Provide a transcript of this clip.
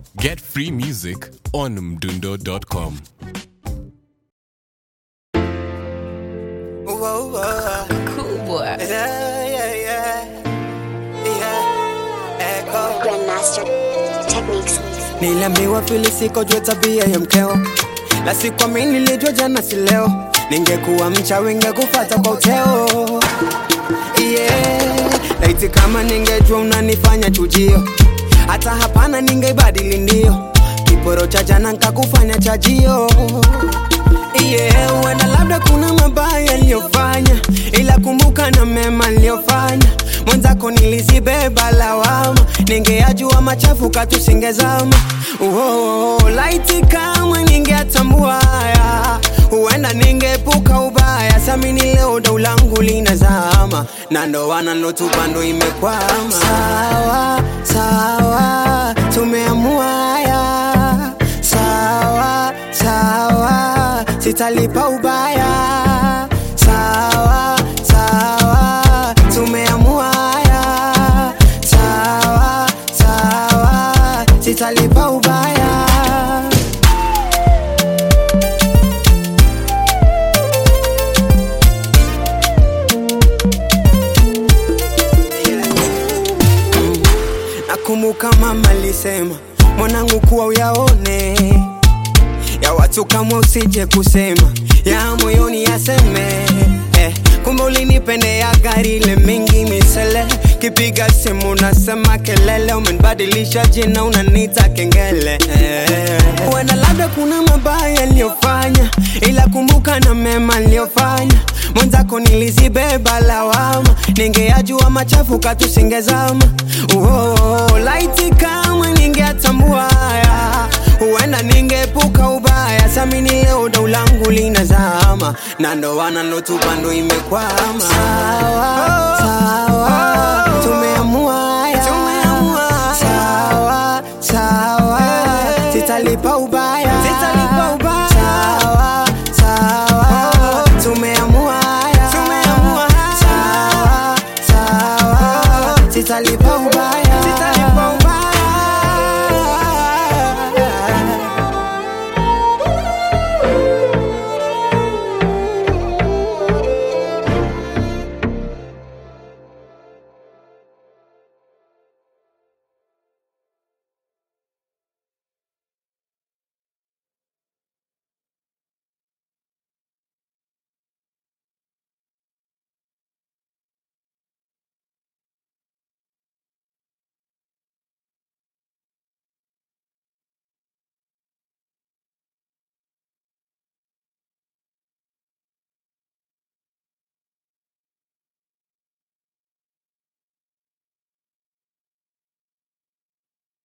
Get free music on mdundo.com. Whoa, whoa, Cool boy. yeah, yeah, yeah, yeah. Echo. Grandmaster Techniques. Niliambiwa fili siko jua tabia ya mkeo, la sikuamini nilijua jana si leo, ningekuwa mchawi ngekufata kwa uteo yeah. Laiti kama ningejua unanifanya chujio, hata hapana ningeibadili ndio, kiporo cha jana nkakufanya chajio yeah, huenda labda kuna mabaya niliyofanya, ila kumbuka na mema niliyofanya. Mwenzako nilizibeba lawama, ningeyajua machafu katusingezama. Oh, laiti kama ningeatambua haya, huenda ningeepuka ubaya. Samini leo dau langu linazama, na ndoana nilotupa ndo imekwama. Sawa sawa, tumeamua haya sawa sawa, sitalipa ubaya. Sawa sawa, tumeamua haya. Sawa sawa, sitalipa ubaya. Nakumbuka mama alisema mwanangu, kuwa uyaone ya watu kama usije kusema ya moyoni yaseme eh, kumbe ulinipendea gari ile mingi misele kipiga simu nasema kelele umenibadilisha jina unanita kengele eh, huenda labda kuna mabaya niliyofanya ila kumbuka na mema niliyofanya mwenzako nilizibeba lawama ningeyajua machafu katusingezama oh, laiti kama ningeatambua haya huenda ningeepuka ubaya. Samini leo dau langu linazama, na ndoana nilotupa ndo imekwama. Sawa sawa, tumeamua haya. Sawa sawa, sitalipa ubaya.